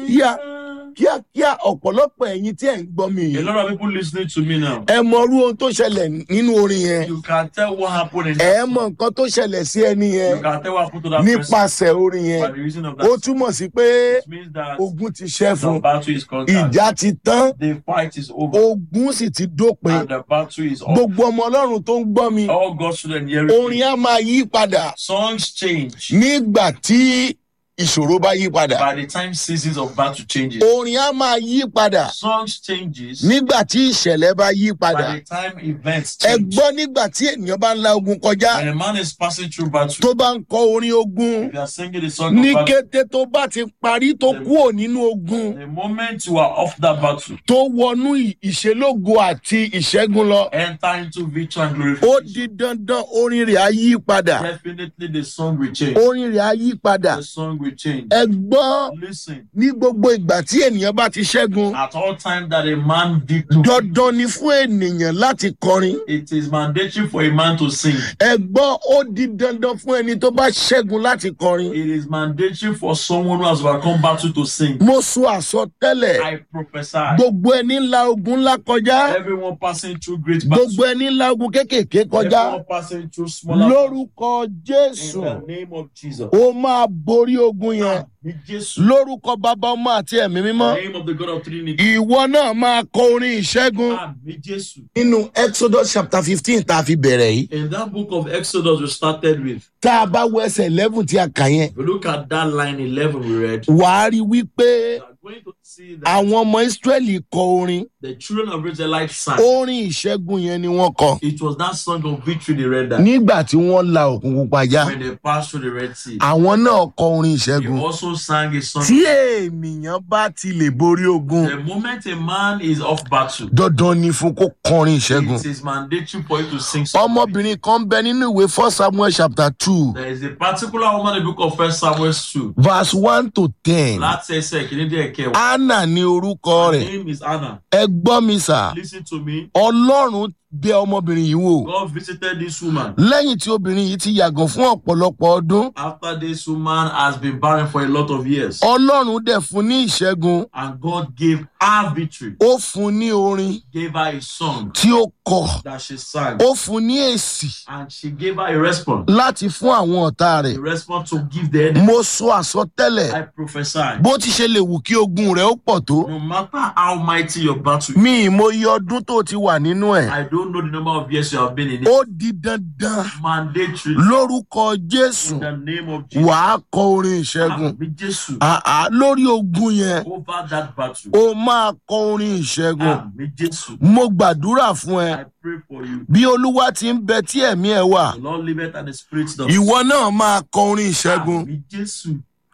kíákíá kíákíá ọ̀pọ̀lọpọ̀ ẹ̀yin tí ẹ̀ ń gbọ́ mi A yìí lot of people listening to me now. ẹ mọ irú ohun tó ṣẹlẹ̀ nínú orin yẹn You can tell what happened in ẹ that mọ song. nǹkan tó ṣẹlẹ̀ sí ẹni yẹn You can tell what happened to that person nípasẹ̀ orin by yẹn the reason of ó that. song. túmọ̀ sí pé It means that ogun ti ṣẹ́ the fún battle is conquered. ìjà ti tán The fight is over. ogun sì ti dópin And the battle is over. gbogbo ọmọ ọlọ́run tó ń gbọ́ mi All God's children hearing orin me. á máa yí padà Songs change nígbà tí ìṣòro bá yí padà by the time seasons of battle changes. orin á máa yí padà Songs changes nígbà tí ìṣẹ̀lẹ̀ bá yí padà by the time events ẹ change. gbọ́ nígbà tí ènìyàn bá ń la ogun kọjá When a man is passing through battle, tó bá ń kọ orin ogun if you are singing the song ní of battle, kété tó bá ti parí tó kúrò nínú ogun the moment you are off that battle, tó wọnú ì- ìṣelógo àti ìṣẹ́gun lọ enter into victory and ó glorification. di dandan orin rẹ̀ á yí padà Definitely the song will change. orin rẹ̀ á yí padà The song will change. ẹ gbọ́ Listen, ní gbogbo ìgbà tí ènìyàn bá ti ṣẹ́gun at all time that a man victory, dandan ni fún ènìyàn láti kọrin it is mandatory for a man to sing. ẹ gbọ́ ó di dandan fún ẹni tó bá ṣẹ́gun láti kọrin It is mandatory for someone who has overcome battle to sing. mo sọ àsọtẹ́lẹ̀ I prophesy. gbogbo ẹni ńlá ogun ńlá kọjá Everyone passing through great battles. gbogbo ẹni ńlá ogun kéékèèké kọjá Everyone passing through smaller lórúkọ battles. jésù In the name of Jesus. ó máa borí ogun yẹn Ní Jésù. lórúkọ bàbá ọmọ àti ẹ̀mí mímọ́ The name of the God of Trinity. ìwọ náà máa kọ orin ìṣẹ́gun. Àmì Jésù. nínú exodus chapter fifteen tá a fi bẹ̀rẹ̀ yìí In that book of Exodus we started with, tá a bá wọ ẹsẹ̀ eleven tí a kà yẹn if you look at that line 11 we read, wàá rí wípé you are going to see that àwọn ọmọ israẹli kọ orin the children of Israelites sang. orin ìṣẹ́gun yẹn ni wọ́n kọ It was that song of victory they read that nígbà tí wọ́n la òkun pupa já when they passed through the Red Sea. àwọn náà kọ orin He ìṣẹ́gun also sang a song. tí ènìyàn bá ti lè borí ogun The moment a man is off battle, dandan ni fún kó kọrin ìṣẹ́gun it is mandatory for you to sing song. ọmọbìnrin kan bẹ nínú ìwé first samuel chapter two There is a particular woman in the book of First Samuel 2. verse one to ten Láti ẹsẹ̀ kìíní díẹ̀ kẹwàá. anna ní orúkọ Her rẹ̀ name is Anna. ẹ gbọ́ mi sà. Listen to me. ọlọ́run bẹ ọmọbìnrin yìí wò God visited this woman lẹ́yìn tí obìnrin yìí ti yàgàn fún ọ̀pọ̀lọpọ̀ ọdún after this woman has been barren for a lot of years. ọlọ́run dẹ̀ fún ní ìṣẹ́gun And God gave her victory, ó fún ní orin gave her a song tí ó kọ that she sang. ó fún ní èsì And she gave her a response. láti fún àwọn ọ̀tá rẹ̀ A response to give the enemy. mo sọ àsọtẹ́lẹ̀ I prophesy. bó ti ṣe lè wù kí ogun rẹ̀ ó pọ̀ tó No matter how mighty your battle is, mi ìmọye ọdún tó ti wà nínú ẹ̀ I don't know the number of years you have been in it. ó di dandan Mandatory. lórúkọ jésù In the name of Jesus. wàá kọ orin ìṣẹ́gun Àmì Jésù. àá lórí ogun yẹn Over that battle. ó máa kọ orin ìṣẹ́gun. Àmì Jésù. mo gbàdúrà fún ẹ I pray for you. bí olúwa ti ń bẹ tí ẹ̀mí ẹ wà The Lord liveth and the Spirit does. ìwọ náà máa kọ orin ìṣẹ́gun Àmì Jésù.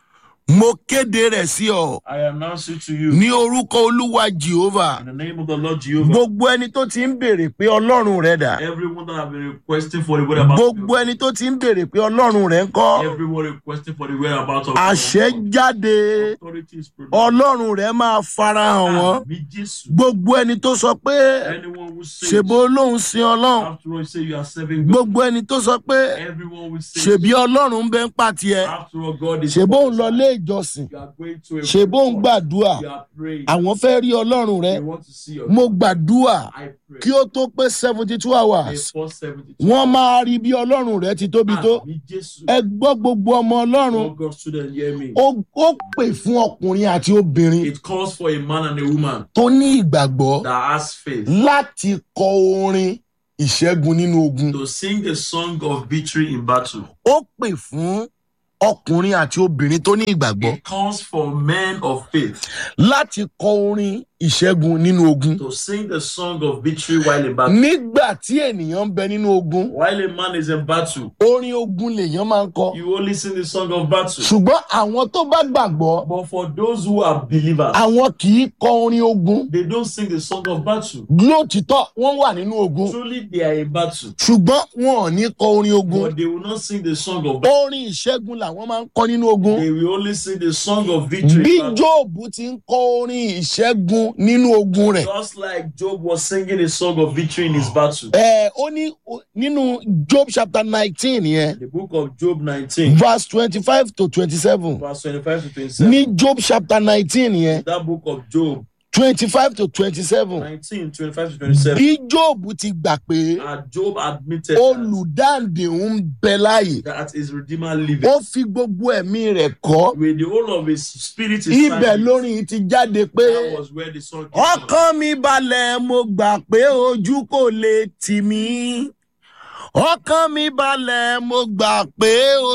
mo kéde rẹ̀ sí ọ I announce it to you. ní orúkọ olúwa jehovah In the name of the Lord Jehovah. gbogbo ẹni tó ti ń béèrè pé ọlọ́run rẹ dà Everyone that have been requesting for the whereabouts. of gbogbo ẹni tó ti ń béèrè pé ọlọ́run rẹ ń kọ́ Everyone requesting for the whereabouts of àṣẹ jáde Authority is produced. ọlọ́run rẹ máa farahàn wọn Àmì Jésù. gbogbo ẹni tó sọ pé Anyone who says, ṣèbó olóhùn sin ọlọ́run after all, you say you are serving God. gbogbo ẹni tó sọ pé Everyone will say, ṣèbí ọlọ́run ń bẹ ń pàtì ẹ after all, God is ṣèbó ń lọ ilé ìjọsìn You are going to a ṣèbó ń gbàdúrà You are praying. àwọn fẹ́ rí ọlọ́run rẹ They want to see your mo gbàdúrà I pray. kí ó tó pé seventy two hours Before 72 wọ́n máa rí bí ọlọ́run rẹ ti tóbi tó Àmì Jésù. ẹ gbọ́ gbogbo ọmọ ọlọ́run Oh God, student, hear me. ó ó pè fún ọkùnrin àti obìnrin It calls for a man and a woman tó ní ìgbàgbọ́ that has faith láti kọ orin ìṣẹ́gun nínú ogun to sing the song of victory in battle. ó pè fún ọkùnrin àti obìnrin tó ní ìgbàgbọ́ It calls for men of faith láti kọ orin ìṣẹ́gun nínú ogun to sing the song of victory while in battle. nígbà tí ènìyàn ń bẹ nínú ogun While a man is in battle, orin ogun lèèyàn máa ń kọ you only sing the song of battle. ṣùgbọ́n àwọn tó bá gbàgbọ́ But for those who are believers, àwọn kì í kọ orin ogun they don't sing the song of battle. lóòtítọ́ wọ́n wà nínú ogun Truly, they are in battle, ṣùgbọ́n wọn ò ní kọ orin ogun but they will not sing the song of battle. orin ìṣẹ́gun làwọn máa ń kọ nínú ogun They will only sing the song of victory. bí in battle. jóòbù ti ń kọ orin ìṣẹ́gun ṣẹ́gun nínú ogun rẹ̀. Just like Job was singing a song of victory in his battle. ẹ ó ní o- nínú job chapter nineteen yẹn The book of Job 19, verse twenty-five to twenty-seven verse 25 to 27. ní job chapter nineteen yẹn That book of Job twenty-five to twenty-seven 19, 25 to 27. bí job ti gbà pé And Job admitted that, olùdáǹdè ń bẹ láàyè that his Redeemer liveth. ó fi gbogbo ẹ̀mí rẹ̀ kọ́ With the whole of his spirit is ibẹ̀ silent. lórin ti jáde pé That was where the song came from. ọkàn mi balẹ̀ mo gbà pé ojú kò lè tì mí ọkàn mi balẹ̀ mo gbà pé